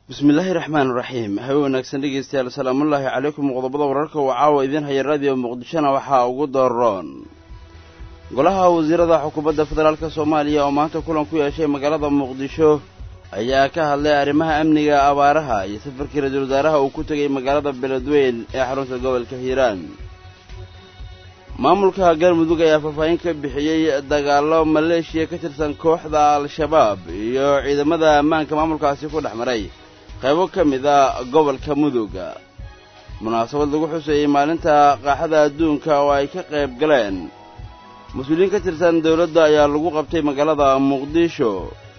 bismillaahi raxmaan raxiim habe wanaagsan dhegeystayaal salaamullaahi calaykum qodobada wararka uu caawa idiin haya raadiyo muqdishona waxaa ugu daroon golaha wasiirada xukuumadda federaalk soomaaliya oo maanta kulan ku yeeshay magaalada muqdisho ayaa ka hadlay arrimaha amniga abaaraha iyo safarkii ra-iisul wasaaraha uu ku tegay magaalada beledweyn ee xarunta gobolka hiiraan maamulka galmudug ayaa faahfaahin ka bixiyey dagaallo maleeshiya ka tirsan kooxda al-shabaab iyo ciidamada ammaanka maamulkaasi ku dhex maray qaybo ka mid a gobolka mudug munaasabad lagu xuseeyey maalinta qaaxada adduunka oo ay ka qayb galeen mas-uuliyiin ka tirsan dowladda ayaa lagu qabtay magaalada muqdisho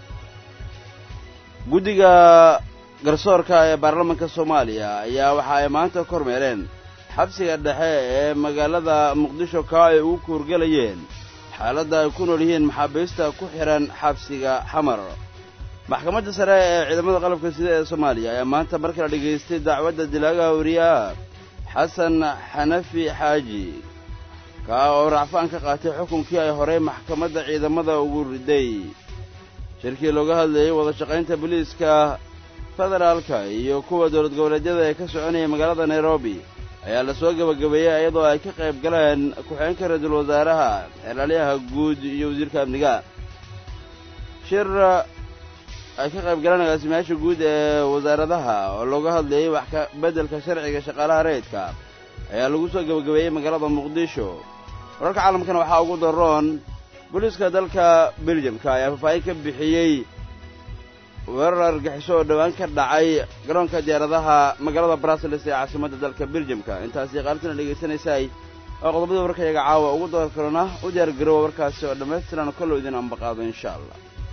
guddiga garsoorka ee baarlamaanka soomaaliya ayaa waxa ay maanta kormeereen xabsiga dhexe ee magaalada muqdisho kaa ay ugu kuurgelayeen xaaladda ay ku nool yihiin maxaabiista ku xidhan xabsiga xamar maxkamadda sare ee ciidamada qalabka sida ee soomaaliya ayaa maanta mar kale dhegaystay dacwadda dilaaga wariyaha xasan xanafi xaaji kaa oo racfaan ka qaatay xukunkii ay horey maxkamadda ciidamada ugu riday shirkii looga hadlayey wada shaqaynta booliiska federaalka iyo kuwa dowlad goboleedyada ee ka soconayay magaalada nairobi ayaa la soo gebagabeeyey iyadoo ay ka qayb galeen ku-xigeenka ra-iisul wasaaraha xeelaalyaha guud iyo wasiirka amniga shir ay ka qayb galeen agaasimayaasha guud ee wasaaradaha oo looga hadlayey wax ka beddelka sharciga shaqaalaha rayidka ayaa lagu soo gebagabeeyey magaalada muqdisho wararka caalamkana waxaa ugu daroon booliiska dalka beljamka ayaa faahfaahin ka bixiyey weerar argaxiso oo dhowaan ka dhacay garoonka diyaaradaha magaalada brussels ee caasimadda dalka beljamka intaasi qaartana dhegaysanaysaay waa qodobadii warkayaga caawa ugu door kalona u diyaar garoowa warkaasi oo dhammaystiran kollow idin ambaqaado insha allah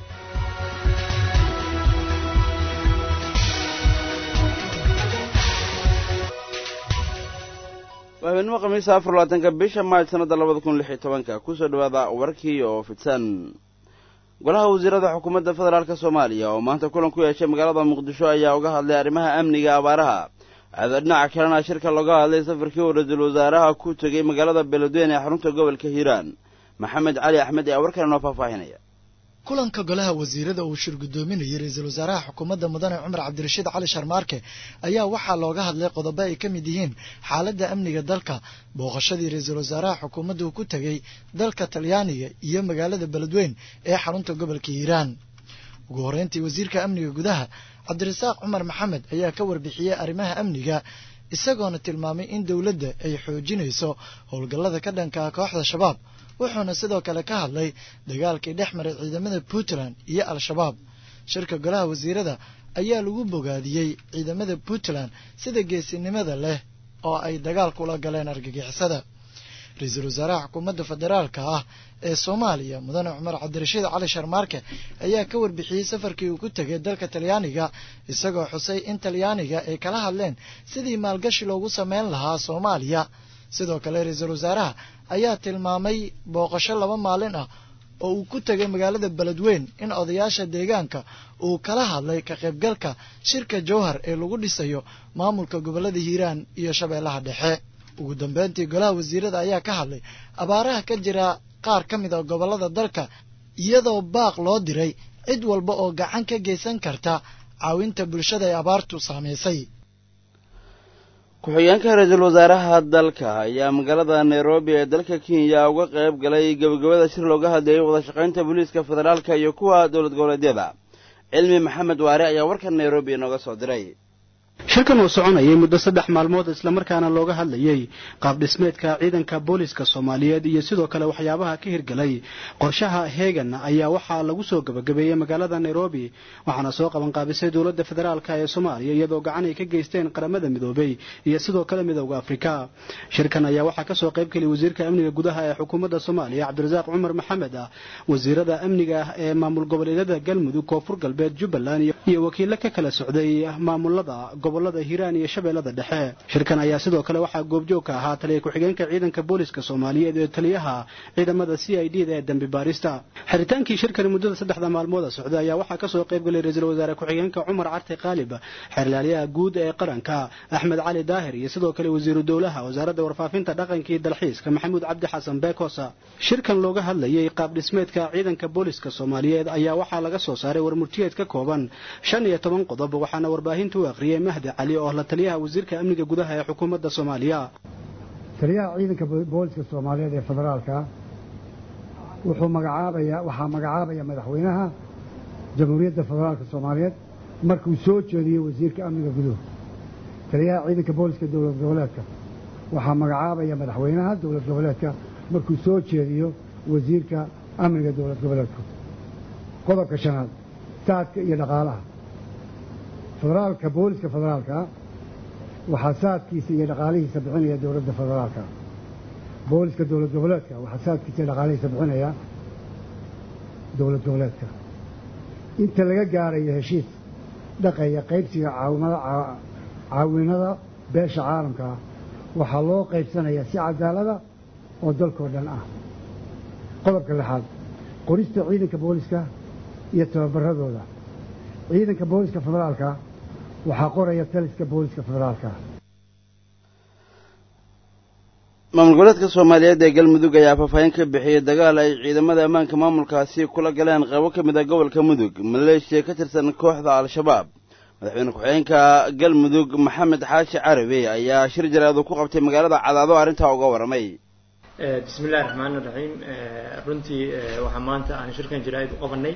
waa habeenimo khamiisa afar labaatanka bisha maaj sanadda labada kun lix iyo tobanka kusoo dhowaada warkii oo fidsan golaha wasiirada xukuumadda federaalk soomaaliya oo maanta kulan ku yeeshay magaalada muqdisho ayaa uga hadlay arrimaha amniga abaaraha aada dhinaca kalena shirka looga hadlay safarkii uu ra-iisul wasaaraha ku tegey magaalada beledweyne ee xarunta gobolka hiiraan maxamed cali axmed ayaa warkale noo faahfaahinaya kulanka golaha wasiirada uu shir guddoominayay ra-iisul wasaaraha xukuumadda mudane cumar cabdirashiid cali sharmaarke ayaa waxaa looga hadlay qodobo ay ka mid yihiin xaaladda amniga dalka booqashadii ra-iisul wasaaraha xukuumadda uu ku tegey dalka talyaaniga iyo magaalada beledweyn ee xarunta gobolka hiiraan ugu horreyntii wasiirka amniga gudaha cabdirasaaq cumar maxamed ayaa ka warbixiyey arrimaha amniga isagoona tilmaamay in dowladda ay xoojinayso howlgallada ka dhankaa kooxda shabaab wuxuuna sidoo kale ka hadlay dagaalkii dhex maray ciidamada puntland iyo al-shabaab shirka golaha wasiirada ayaa lagu bogaadiyey ciidamada puntland sida geesinimada leh oo ay dagaal kula galeen argagixisada ra-iisul wasaaraha xukuumadda federaalka ah ee soomaaliya mudane cumar cabdirashiid cali sharmaarke ayaa ka warbixiyey safarkii uu ku tegay dalka talyaaniga isagoo xusay in talyaaniga ay kala hadleen sidii maalgashi loogu sameyn lahaa soomaaliya sidoo kale ra-iisul wasaaraha ayaa tilmaamay booqasho laba maalin ah oo uu ku tegay magaalada beledweyn in odayaasha deegaanka uu kala hadlay ka qaybgalka shirka jowhar ee lagu dhisayo maamulka gobollada hiiraan iyo shabeellaha dhexe ugu dambeyntii golaha wasiirada ayaa ka hadlay abaaraha ka jira qaar ka mid a gobollada dalka iyadoo baaq loo diray cid walba oo gacan ka geysan karta caawinta bulshada ee abaartu saamaysay ku-xigeenka ra-iisul wasaaraha dalka ayaa magaalada nairobi ee dalka kenya uga qayb galay gebagabada shir looga hadlayay wada shaqaynta booliiska federaalka iyo kuwa dowlad goboleedyada cilmi maxamed waare ayaa warkan nairobi inooga soo diray shirkan uu soconayay muddo saddex maalmood islamarkaana looga hadlayey qaab dhismeedka ciidanka booliiska soomaaliyeed iyo sidoo kale waxyaabaha ka hirgelay qorshaha heegan ayaa waxaa lagu soo gebagabeeyey magaalada nairobi waxaana soo qabanqaabisay dowladda federaalk ee soomaaliya iyadoo gacan ay ka geysteen qaramada midoobey iyo sidoo kale midowda afrika shirkan ayaa waxaa kasoo qaybgeliyay wasiirka amniga gudaha ee xukuumadda soomaaliya cabdirasaaq cumar maxamed ah wasiirada amniga ee maamul goboleedyada galmudug koonfur galbeed jubbaland iyo wakiilo ka kala socday maamulada gobolada hiiraan iyo shabeellada dhexe shirkan ayaa sidoo kale waxaa goobjoog ka ahaa taliya ku-xigeenka ciidanka booliska soomaaliyeed ee taliyaha ciidamada c i d da ee dambi baarista xeritaankii shirkani muddada saddexda maalmooda socday ayaa waxaa kasoo qayb galay ra-iisul wasaare ku-xigeenka cumar carte qaalib xeerlaaliyaha guud ee qaranka axmed cali daahir iyo sidoo kale wasiiru dowlaha wasaaradda warfaafinta dhaqanka iyo dalxiiska maxamuud cabdi xasan beekosa shirkan looga hadlayay qaab dhismeedka ciidanka booliska soomaaliyeed ayaa waxaa laga soo saaray warmurtiyeed ka kooban shan iyo toban qodob waxaana warbaahinta u akhriyey mahdi cali oo la taliyaha wasiirka amniga gudaha ee xukuumadda soomaaliya taliyaha ciidanka booliska soomaaliyeed ee federaalka wuxuu magacaabaya waxaa magacaabaya madaxweynaha jamhuuriyadda federaalka soomaaliyeed markuu soo jeediyo wasiirka amniga guduhu taliyaha ciidanka booliska dowlad goboleedka waxaa magacaabaya madaxweynaha dowlad goboleedka markuu soo jeediyo wasiirka amniga dowlad goboleedku qodobka shanaad saadka iyo dhaqaalaha federaalka booliska federaalka waxaa saadkiisa iyo dhaqaalihiisa bixinaya dowladda federaalka booliska dowlad goboleedka waxaa saadkiisa iyo dhaqaalihiisa bixinaya dowlad goboleedka inta laga gaarayo heshiis dhaqaya qaybsiga caawinada beesha caalamka waxaa loo qaybsanayaa si cadaalada oo dalkoo dhan ah qodobka lixaad qorista ciidanka booliska iyo tababaradooda ciidanka booliska federaalka waxaa qoraya taliska booliska federaalka maamul goboleedka soomaaliyeed ee galmudug ayaa faahfaahin ka bixiyey dagaal ay ciidamada ammaanka maamulkaasi kula galeen qaybo ka mid a gobolka mudug maleeshiya ka tirsan kooxda al-shabaab madaxweyne ku-xigeenka galmudug maxamed xaashi carabi ayaa shir jaraadu ku qabtay magaalada cadaado arrintaa uga warramay bismi illahi raxmaani raxiim runtii waxaa maanta aan shirkan jaraa'id u qabanay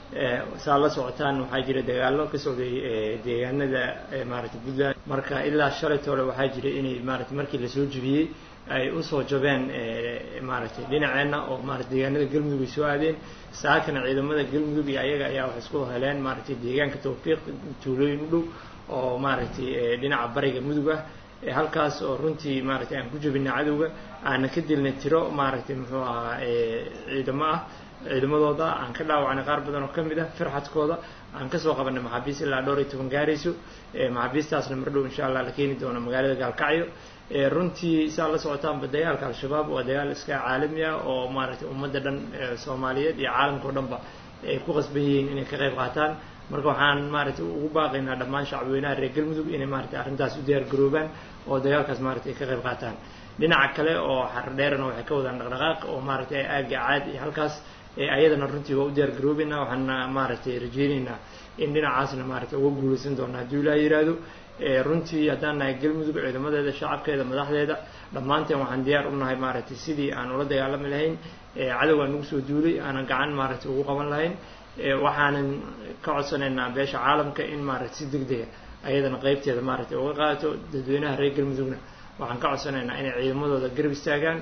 saa la socotaan waxaa jira dagaallo ka socday deegaanada maaragtay puntland marka ilaa shalayt hore waxaa jira inay maaragtay markii lasoo jebiyey ay usoo jabeen maaragtay dhinaceenna oo maarata deegaanada galmudug ay soo aadeen saakana ciidamada galmudug iyo ayaga ayaa waxay isku heleen maaragtay deegaanka tawfiiq tuulooyin u dhow oo maaragtay dhinaca bariga mudug ah halkaas oo runtii maaragtay aan ku jebinay cadowga aana ka dilnay tiro maaragtay muxuu ahaa ciidamo ah ciidamadooda aan ka dhaawacnay qaar badan oo ka mid ah firxadkooda aan kasoo qabanay maxaabiis ilaa dhowr iyo toban gaarayso maxaabiistaasna mar dhow insha allah la keeni doono magaalada gaalkacyo runtii saa la socotaanba dagaalka al-shabaab waa dagaal iska caalami ah oo maaragtay ummadda dhan soomaaliyeed iyo caalamka o dhanba ay ku qasban yihiin inay ka qayb qaataan marka waxaan maaragtay ugu baaqaynaa dhammaan shacbweynaha reer galmudug inay maaragtay arrintaas u diyaar garoobaan oo dagaalkaas maaragtay ay ka qayb qaataan dhinaca kale oo xardheerana waxay ka wadaan dhaqdhaqaaq oo maaragtay aagga caad iyo halkaas ayadana runtii waa u diyaar garoobeynaa waxaana maaragtay rajeyneynaa in dhinacaasna maaragtay uga guulaysan doona hadduu ilaa yidhaahdo runtii haddaan nahay galmudug ciidamadeeda shacabkeeda madaxdeeda dhammaanteen waxaan diyaar u nahay maaragtay sidii aan ula dagaalami lahayn cadowgaa nagu soo duulay aanan gacan maaragtay ugu qaban lahayn waxaanan ka codsanaynaa beesha caalamka in maaragtay si deg dega ayadana qaybteeda maaragtay uga qaato dadweynaha reer galmudugna waxaan ka codsanaynaa inay ciidamadooda garab istaagaan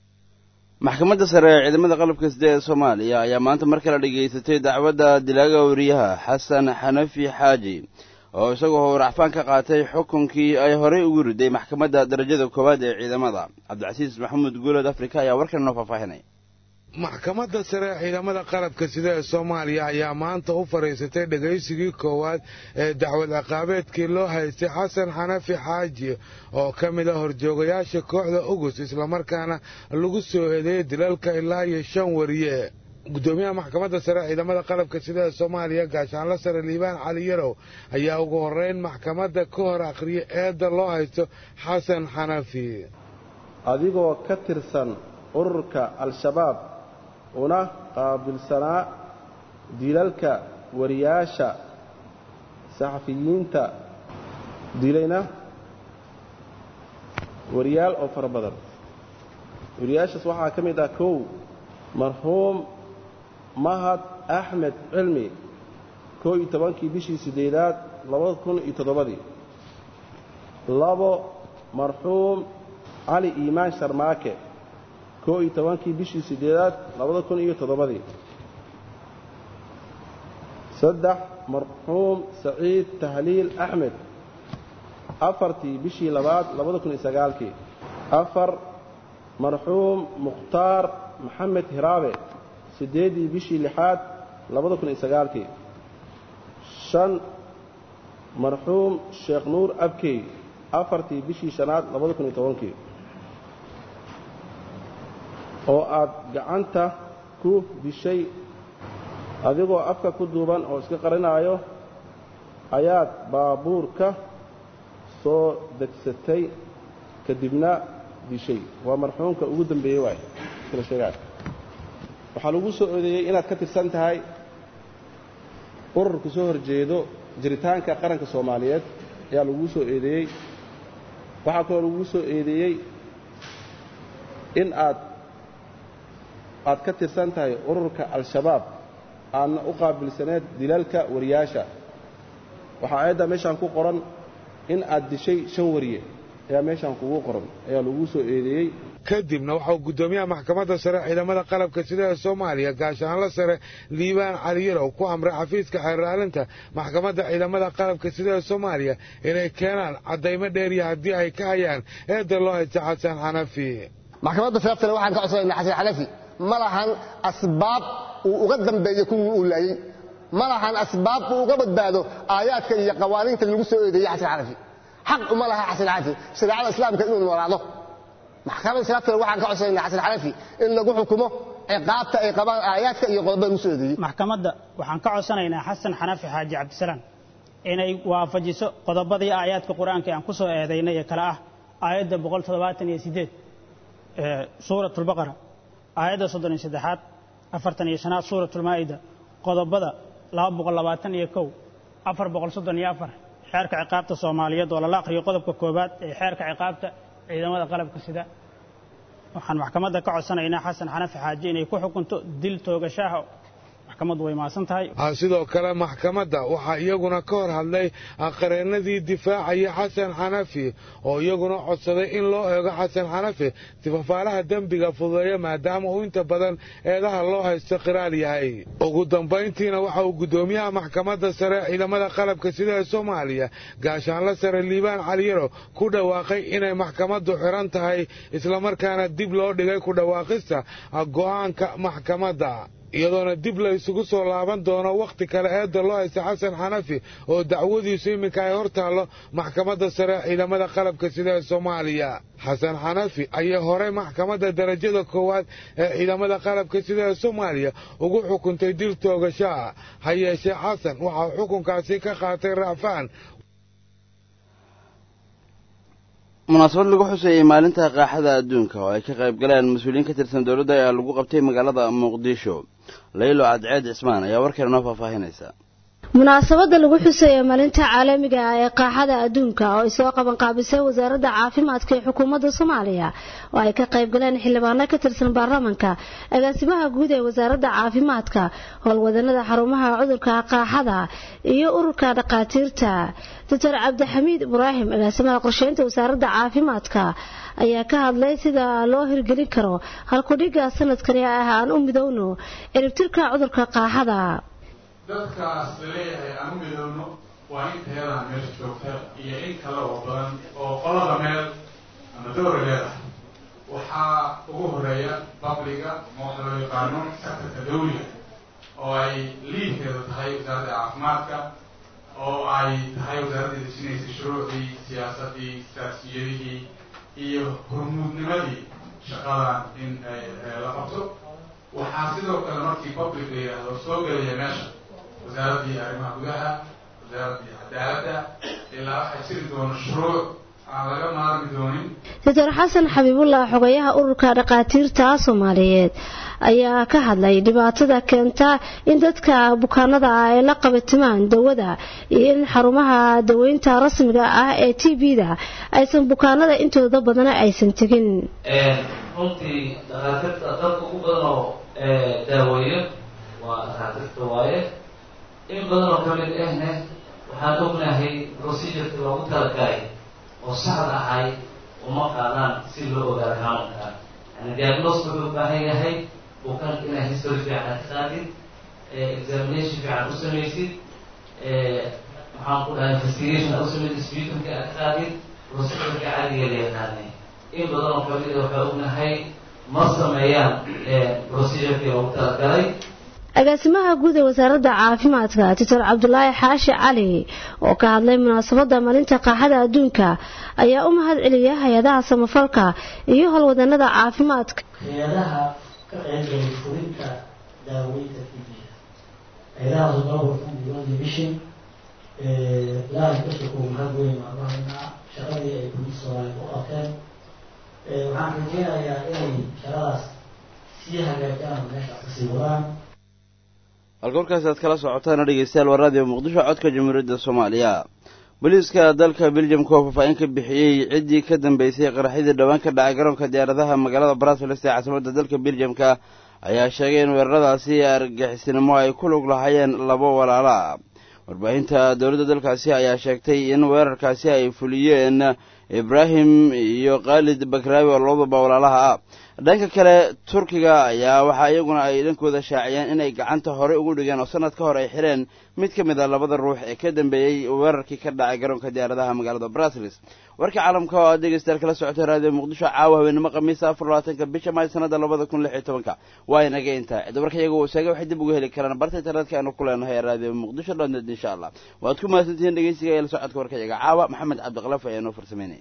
maxkamadda sare ee ciidamada qalabka sida ee soomaaliya ayaa maanta mar kale dhegaysatay dacwadda dilaaga wariyaha xasan xanafi xaaji oo isagoo howracfaan ka qaatay xukunkii ay horey ugu riday maxkamadda darajada koowaad ee ciidamada cabdicasiis maxamuud guulood afrika ayaa warkan noo faahfaahinay maxkamadda sare ee ciidamada qalabka sida ee soomaaliya ayaa maanta u fadhiisatay dhegaysigii koowaad ee dacwad ciqaabeedkii loo haystay xasan xanafi xaaji oo ka mid a horjoogayaasha kooxda ugus islamarkaana lagu soo eedeeyey dilalka ilaa iyo shan wariye gudoomiyaha maxkamadda sare ciidamada qalabka sida ee soomaaliya gaashaanla sare liibaan cali yarow ayaa ugu horreyn maxkamadda ka hor akhriyay eedda loo haysto xasan xanafi adigoo ka tirsan ururka al-shabaab una qaabilsanaa dilalka wariyaasha saxafiyiinta dilayna wariyaal oo fara badan wariyaashaas waxaa ka mid ah kow marxuum mahad axmed cilmi koo iyo tobankii bishii siddeedaad labada kun iyo toddobadii labo marxuum cali iimaan sharmaake koo iyo tobankii bishii siddeedaad labada kun iyo toddobadii saddex marxuum saciid tahliil axmed afartii bishii labaad labada kun iyo sagaalkii afar marxuum mukhtaar maxamed hiraabe siddeeddii bishii lixaad labada kun iyo sagaalkii shan marxuum sheekh nuur abkey afartii bishii shanaad labada kun iyo tobankii oo aad gacanta ku dishay adigoo afka ku duuban oo iska qarinaayo ayaad baabuurka soo degsatay kadibna dishay waa marxuumka ugu dambeeyey waay iskala sheegaa waxaa lagu soo odeeyey inaad ka tirsan tahay ururka soo horjeedo jiritaanka qaranka soomaaliyeed ayaa laguu soo eedeeyey waxaa kaloo laguu soo eedeeyey in aad aad ka tirsan tahay ururka al-shabaab aadna u qaabilsaneed dilalka wariyaasha waxaa aayadda meeshaan ku qoran in aad dishay shan wariye ayaa meeshaan kugu qoran ayaa laguu soo eedeeyey kadibna waxauu guddoomiyaha maxkamadda sare ciidamada qalabka sida ee soomaaliya gaashaanla sare liibaan caliyarow ku amray xafiiska xeerraalinta maxkamadda ciidamada qalabka sida ee soomaaliya inay keenaan caddaymo dheeriya haddii ay ka hayaan eedda loo haysta xasan xanafi maxkamadda sababtale waxaan ka codsanayna xasan xanafi ma lahan asbaab uu uga dambeeyo kuwii uu laayey ma lahan asbaab uu uga badbaado aayaadka iyo qawaaniinta lagu soo eedeeyey xasan xanafi xaq uma laha xasan xanafi shareecada islaamka inuu noolaado maxkamadda sababtale waxaan ka codsanayna xasan xanafi in lagu xukumo ciqaabta ay qabaan aayaadka iyo qodobada lagu soo eedeeyey maxkamadda waxaan ka codsanaynaa xasan xanafi xaaji cabdisalaam inay waafajiso qodobadii aayaadka qur-aanka aan ku soo eedaynay ee kale ah aayadda boqol toddobaatan iyo siddeed ee suuratulbaqara aayadda soddon iyo saddexaad afartan iyo shanaad suuratulmaa'ida qodobada laba boqol labaatan iyo kow afar boqol soddon iyo afar xeerka ciqaabta soomaaliyeed oo lala akhriyo qodobka koowaad ee xeerka ciqaabta ciidamada qalabka sida waxaan maxkamadda ka codsanaynaa xasan xanafi xaaji inay ku xukunto dil toogashaha maxkamaddu way maasan tahay sidoo kale maxkamadda waxaa iyaguna ka hor hadlay qareennadii difaacaya xasan xanafi oo iyaguna codsaday in loo eego xasan xanafi tifafaalaha dembiga fududeeya maadaama uu inta badan eedaha loo haysto qiraal yahay ugu dambayntiina waxa uu guddoomiyaha maxkamadda sare ciidamada qalabka sida ee soomaaliya gaashaanla sare liibaan caliyaro ku dhawaaqay inay maxkamaddu xiran tahay islamarkaana dib loo dhigay ku dhawaaqista go'aanka maxkamadda iyadoona dib la isugu soo laaban doono wakhti kale eedda loo haysta xasan xanafi oo dacwadiisu iminka ay hor taallo maxkamadda sare ciidamada qalabka sida ee soomaaliya xasan xanafi ayaa horey maxkamadda darajada koowaad ee ciidamada qalabka sida ee soomaaliya ugu xukuntay dil toogashaa ha yeeshee xasan waxaa xukunkaasi ka qaatay racfaan munaasabad lagu xuseeyey maalinta qaaxada adduunka oo ay ka qayb galeen mas-uuliyiin ka tirsan dowladda ayaa lagu qabtay magaalada muqdisho laylo cadceed cismaan ayaa warkeena noo faahfaahinaysa munaasabadda lagu xuseeya maalinta caalamiga ah ee qaaxada adduunka oo ay soo qaban qaabisay wasaaradda caafimaadka ee xukuumadda soomaaliya oo ay ka qayb galeen xildhibaano ka tirsan baarlamanka agaasimaha guud ee wasaaradda caafimaadka howlwadanada xarumaha cudurka qaaxada iyo ururka dhakhaatiirta doctor cabdixamiid ibraahim agaasimaha qorsheynta wasaaradda caafimaadka ayaa ka hadlay sida loo hirgelin karo halkudhiga sanadkani ah aan u midowno ciribtirka cudurka qaaxada dadkaas laleeyahay aan u midowno waa in tayadan meesha joogta iyo in kale oo badan oo qolada meel ama dowrigeed ah waxaa ugu horeeya babliga ma waxa loo yaqaano sectorka dawliga oo ay liidkeedu tahay wasaaradda caafimaadka oo ay tahay wasaaradda dejinaysa shuruucdii siyaasadii istraatijiyadihii iyo hormuudnimadii shaqadan in la qabto waxaa sidoo kale markii public la yidhaahdo soo gelaya meesha wasaaraddii arrimaha gudaha wasaaraddii cadaaladda ilaa waxaa jiri doona shuruuc aan laga maarmi doonin doctor xasan xabiibullah xogayaha ururka dhakhaatiirta soomaaliyeed ayaa ka hadlay dhibaatada keenta in dadka bukaanada ah ay la qabatimaan dawada iyo in xarumaha daweynta rasmiga ah ee t b-da aysan bukaanada intooda badana aysan tegin runtii dhakhaatiirta dadka ugu badan oo daaweeyo waa dhakhaatiirta waaye in badan oo kamid ahne waxaan ognahay procedureka loogu talagalay oo saxda ahay uma qaadaan si loo ogaado xanuunka yani diagnos wuxuu u baahan yahay bukaanka inaad history fiican ka qaadid examination fiican u samaysid maxaan ku dhahay investigation aad u samaysid sputumka aad ka qaadid procedureka caadiga la yaqaanay in badan oo kamid ah waxaa ognahay ma sameeyaan procedurkii loogu talagalay agaasimaha guud ee wasaaradda caafimaadka doctor cabdulaahi xaashi cali oo ka hadlay munaasabadda maalinta qaaxada adduunka ayaa u mahad celiya hay-adaha samafalka iyo howlwadanada caafimaadka hay-adaha ka qaybgalay fulinta daaweynta tbda hay-adahaas gobolka united mission ilaahay kasoko mahad weyn baan u haynaa shaqadii ay bulida soomaaliya u qabteen waxaan rajeynayaa inay shaqadaas sii hagaajaan oo meeshaas kasii wadaan halka warkaasi aad kala socotaana dhegeystayaal waa raadiyo muqdisho codka jamhuuriyadda soomaaliya booliiska dalka beljamka oo faahfaahin ka bixiyey ciddii ka dambeysay qaraxyadii dhowaan ka dhacay garoonka diyaaradaha magaalada brasiles ee caasimadda dalka beljamka ayaa sheegay in weeraradaasi argixisnimo ay ku lug lahaayeen labo walaala warbaahinta dowladda dalkaasi ayaa sheegtay in weerarkaasi ay fuliyeen ibraahim iyo khaalid bakraawi oo labadaba walaalaha ah dhanka kale turkiga ayaa waxaa iyaguna ay dhankooda shaaciyeen inay gacanta horey ugu dhigeen oo sanad ka hor ay xireen mid ka mid a labada ruux ee ka dambeeyey weerarkii ka dhacay garoonka diyaaradaha magaalada brasiles warka caalamka oo aad dhegeystayaal kala socotay raadiyo muqdisho caawa habeenimo khamiisa afar labaatanka bisha maay sanada labada kun lix iyo tobanka waa inaga intaa cid warka iyaga uu sheegay waxay dib uga heli karaan barta internetka aanu ku leenahay raadiyo muqdisho dhonet insha allah waad ku mahadsantihiin dhegeysiga ee la socodka warka iyaga caawa maxamed cabdiqalaf ayaa noo farsameynaya